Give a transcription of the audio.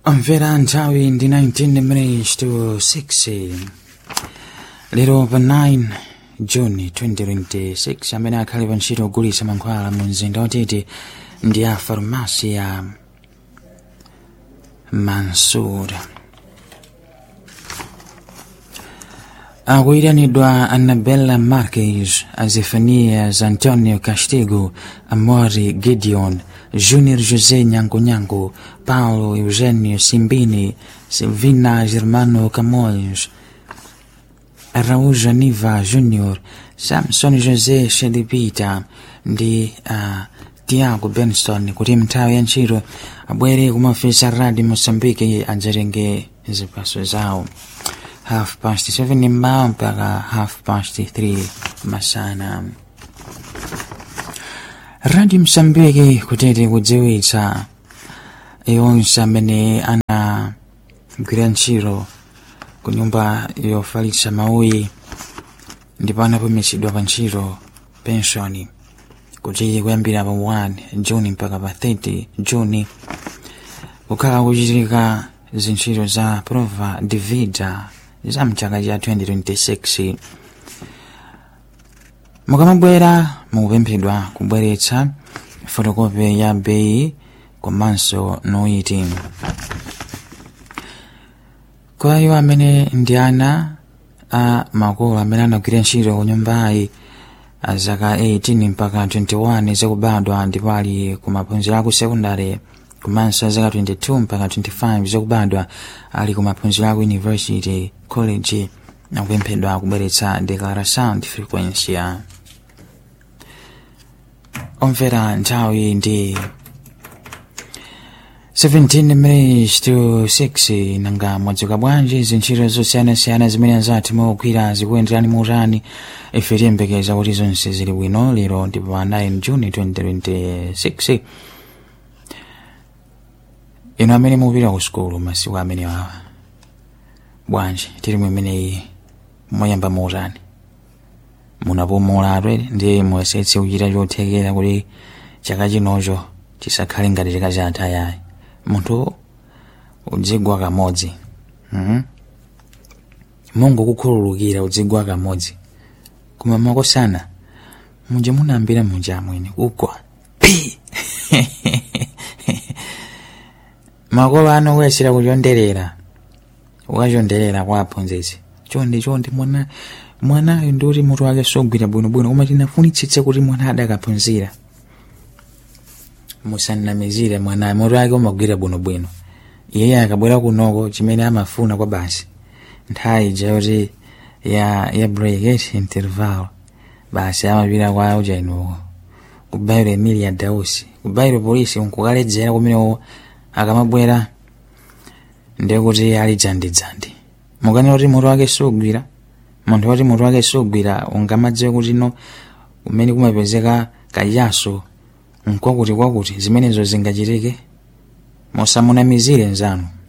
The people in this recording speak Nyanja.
Omvera nthawi ndi 19 minutes to 6 lero pa 9 juni 2026 amene akhale pa ntchito ogulitsa mankhwala mu mzinda watete ndi a farumasi ya mansur akuyitanidwa annabella marques azefanias antonio castigo amori gideon junior josé nyangonyango paulo eugenio simbini silvina germano camões araújo niva junior samson josé shedipita ndi uh, tiago benson kuti mnthawi ya ntchito abwere kumafisa radi moçambique adzatenge zipaso zawo half past 7 mmawa mpaka half past 3 masana radio msambiki kutete kudziwitsa yonse amene anagwira ntchito ku nyumba yofalitsa mauyi ndipo anapumitsidwa pa ntchito penshoni kuti kuyambira pa 1 juni mpaka pa 30 juni kukhala kuchitika zintchito za prova de vida za mchaka cha 2026 mukamabwera mukupemphedwa kubweretsa fotokopi ya beyi komanso noiti kwa iwo amene ndi ana a makolo amene anagwira ntchito ku nyumbayi a zaka 18 mpaka 21 zakubadwa ndipo ali ku maphunziro aku sekondary komanso zaka 22 mpaka 25 zakubadwa ali ku maphunziro aku university college akupemphedwa kubweretsa declaration de frequência omvera nthawi ndi 17 minutes to 6 nanga mwadzuka bwanji zintchito zosiyanasiyana zimene zathu mukugwira zikuyenderani muutani ife tiyembekeza kuti zonse zili bwino lero ndipo pa 9 juni 2026 ino amene mupita ku sukulu masiku amene wawa bwanji tili mwemeneyi moyamba muutani munapumula atwere ndi muyesetse kuchita chothekera kuti chaka chinocho chisakhale ngati chaka chatha yayi munthu udzigwa kamodzi mm mungu kukhululukira udzigwa kamodzi koma makosana munja munambira munja amwene kugwa pi makolo ano kuyesera kuchonderera ukachonderera kwa aphunzitsi chonde chonde mwana mwanayo ndiuti mutu wake sogwira bwinobwino koma tinafunitsitse kuti mwana adakaphunzira musanamizire mwanayo mutu wake umagwira bwinobwino iye akabwera kunoko chimene amafuna kwa basi nthawi ija yoti ya ya break et interval basi amapita kwa ujainoko kubayiro emilia dausi kubayiro polisi nkukaledzera kumenewo akamabwera ndekuti ali dzandidzandi mukanena kuti mutu wake sugwira munthu woti mutu wake sugwira ungamadziwe kuti no kumene kumapezeka kayaso nkwakuti kwakuti zimenezo zingachitike musamunamizire nzanu